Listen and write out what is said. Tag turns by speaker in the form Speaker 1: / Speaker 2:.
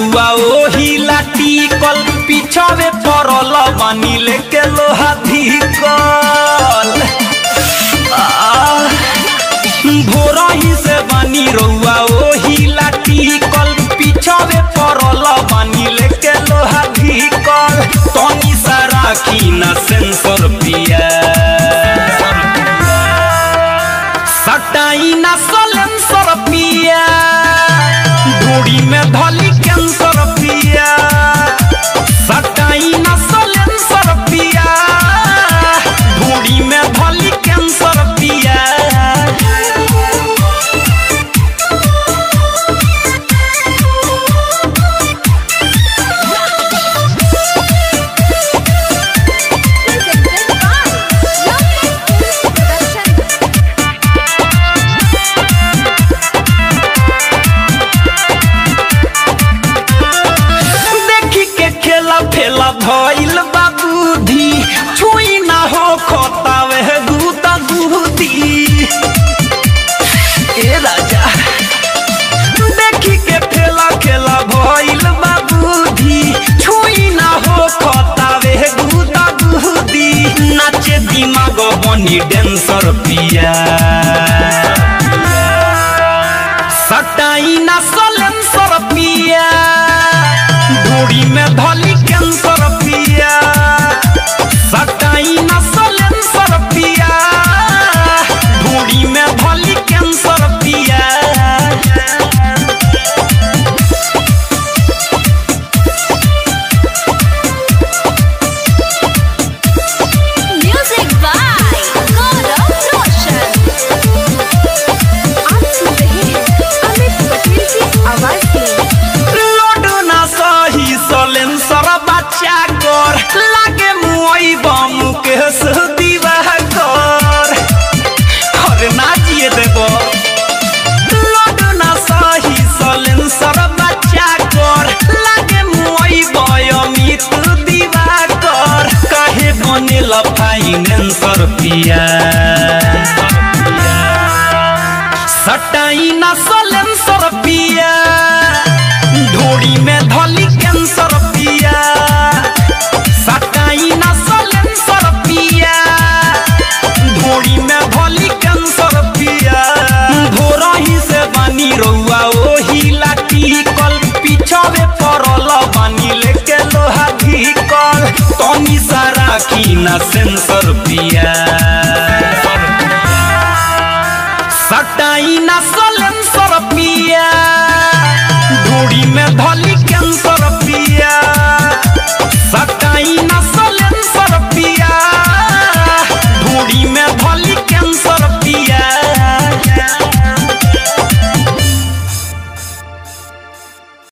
Speaker 1: रउआ ओही लाठी कल पिछावे पड़ल बानी लेके लोहा धिकल भोरही से बानी रउआ ओही लाठी कल पिछावे पड़ल बानी लेके लोहा धिकल तनी सा राखी न सेंसर पिया सटाई न सलेंसर पिया ढूढ़ी में धली कैंसर पिया सटाई न सलेंसर पिया ढूढ़ी में धली कैंसर पिया
Speaker 2: Presented by Love Production.
Speaker 1: देखी के खेला फेला भइल बा बुद्धि छुई ना हो खोतावे दूता दूधी ए राजा देखी के फेला खेला भइल बा बुद्धि छुई ना हो खोतावे दूता दूधी नाचे दिमाग बनी डेंसर पिया सटाई ना सलेंसर पिया ढूढ़ी में धली कैंसर पिया सटाई ना सलेंसर पिया ढूढ़ी में धली कैंसर पिया
Speaker 2: Music by Gaurav Roshan. आप सुन रहे हैं अमित पटेल की आवाज में
Speaker 1: लोड ना सही सलेंसर बच्चा कर लागे मुई बम के दीवा कर अरे ना जिए देबो लोड ना सही सलेंसर बच्चा कर लागे मुई बयमित दीवा कर काहे बनेल फाइनेंसर पिया सटाई ना सल